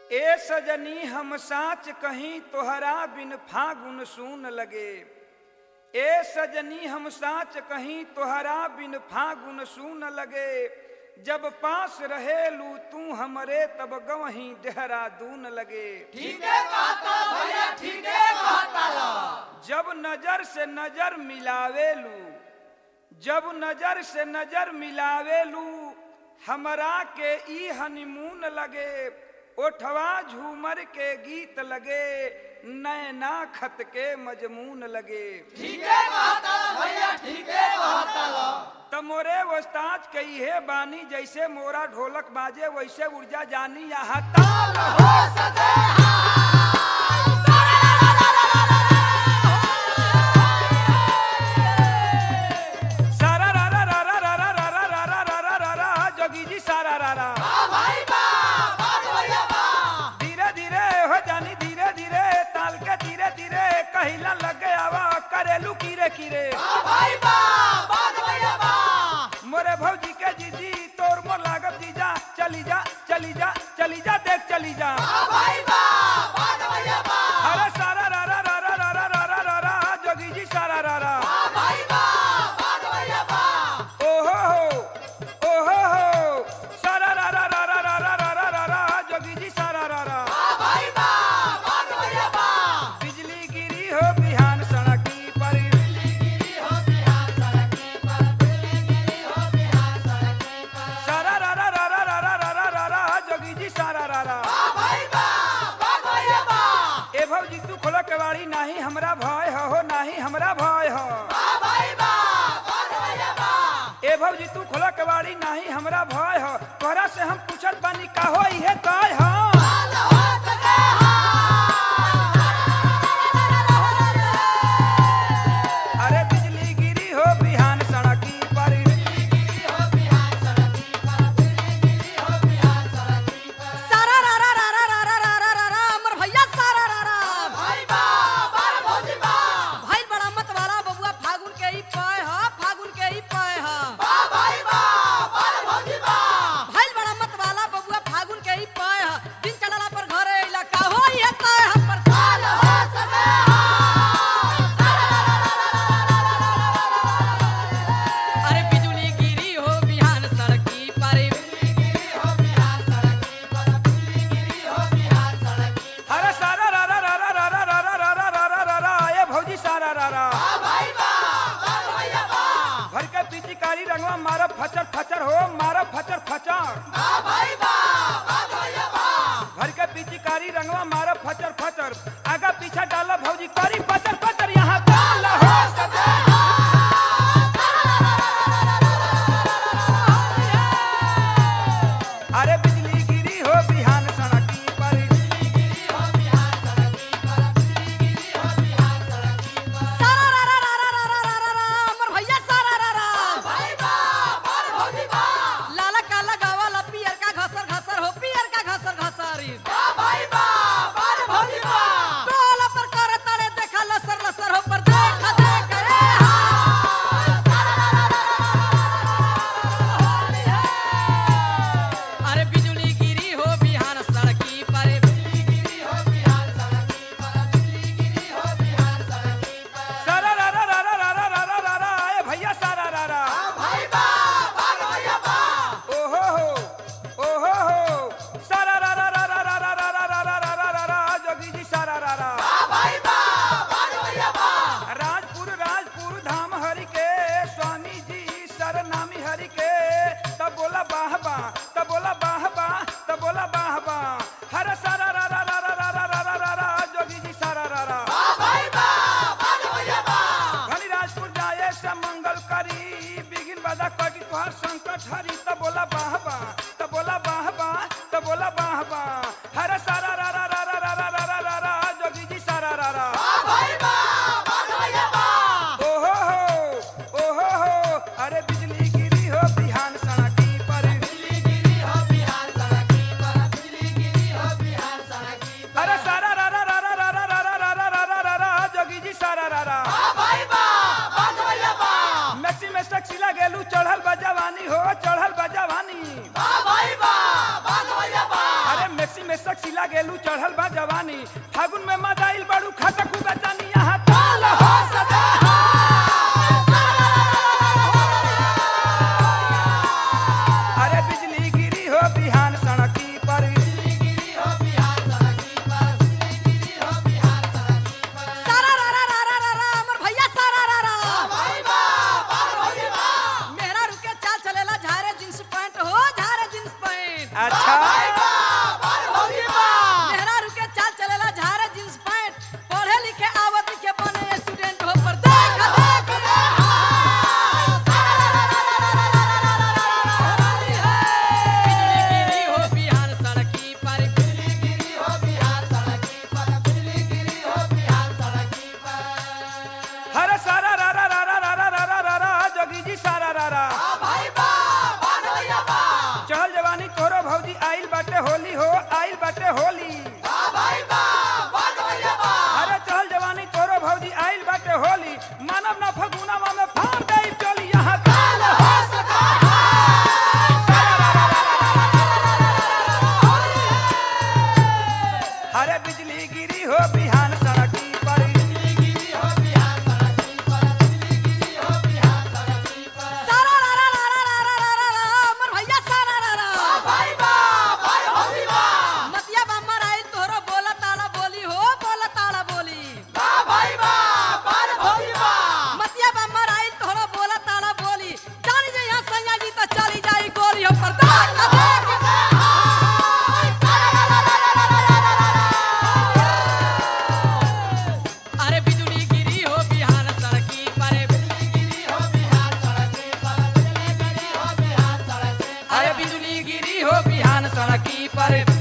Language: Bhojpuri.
ए सजनी हम साच कहीं तोहरा बिन फागुन सून लगे ए सजनी हम साच कहीं तोहरा बिन फागुन सून लगे जब पास रहेलू तू हमरे तब गवही देहरादून लगे ठीक है कहता भैया ठीक है कहता लो जब नजर से नजर मिलावेलू जब नजर से नजर मिलावेलू हमरा के ई हनीमून लगे ओठवा झूमर के गीत लगे नैना खत के मजमून लगे ठीक है कहता भैया ठीक है कहता लो तमोरे वस्ताज कही है बानी जैसे मोरा ढोलक बाजे वैसे ऊर्जा जानी यहाँ ताल हो हो सके सारा रा रा रा रा रा रा रा रा रा रा रा रा रा रा जोगी जी सारा रा रा बा भाई बा बात भैया बा धीरे धीरे हो जानी धीरे धीरे ताल के धीरे धीरे कहिला लग आवा करेलू कीरे कीरे बा भाई बा बात भैया बा मोरे भौजी के जीजी तोर मोर लागत जीजा चली जा चली जा चली जा देख चली जा बा भाई बा बात भैया बा अरे सारा रा रा रा रा रा रा रा रा रा रा जोगी जी सारा रा रा बा भाई बा बात भैया बा ओहो हो ओहो हो सारा रा रा रा रा रा रा रा रा रा रा जोगी जी सारा रा रा बा भाई बा बात भैया बा बिजली गिरी हो बिहान सड़की पर गिरी हो बिहार सड़की पर बिजली गिरी हो बिहार सड़की पर सारा रा रा रा रा रा रा रा रा रा रा जोगी जी सारा रा रा बा भाई बा बात भैया बा ए भौजी तू खोला केवाड़ी नाही हमरा भय हो हो नाही हमरा भय हो बा भाई बा बात भैया बा ए भौजी तू खोला केवाड़ी नाही हमरा भय हो तोहरा से हम पूछत बानी का हो इहे तय हो हाल हो सके अरे बिजली गिरी हो बिहान सड़की पर गिरी हो बिहार सड़की पर बिजली गिरी हो बिहार सड़की पर सारा रा रा रा रा रा रा रा रा रा रा हमर भैया सारा रा रा भाई बा बार भौजी बा भइल बड़ा मत वाला बबुआ फागुन के ही पय ह फागुन के ही पय ह बा भाई बा बार भौजी बा भइल बड़ा मत वाला बबुआ फागुन के ही पय ह लगेलू चढ़ल बा जवानी फागुन में मदाइल बड़ू खटकू बेचानी यहाँ ताल हो सदा अरे बिजली गिरी हो बिहान सड़की पर सारा रा रा रा रा रा रा हमर भैया सारा रा रा मेहरा रुके चाल चलेला झारे जींस पैंट हो झारे जींस पैंट अच्छा मेहरा रुके चाल चलेला झारे जींस पैंट पढ़े लिखे आवत लिखे बने स्टूडेंट हो पर देख देख बिजली गिरी हो बिहान सड़की पर अरे सारा रा रा रा रा रा रा रा रा रा रा जोगी जी सारा रा रा चहल जवानी तोरो भौजी आइल बाटे होली हो आइल बाटे होली अरे चहल जवानी तोरो भौजी आइल बाटे होली मानव ना फगुनावा में फाड़ गई चली यहाँ ताल हो सदा अरे बिजली गिरी हो बिहान सड़की पर सारा रा रा रा रा रा रा रा रा हमर भैया सारा रा रा मतिया बम्मर आई तोहरो बोला ताला बोली हो बोला ताला बोली मतिया बम्मर आई तोहरो बोला ताला बोली जानी जे यहाँ सैया जी तो चली जाई गोली हो पर दाग ना देख अरे बिजली गिरी हो बिहान सड़की पर अरे बिजली गिरी हो बिहान सड़की पर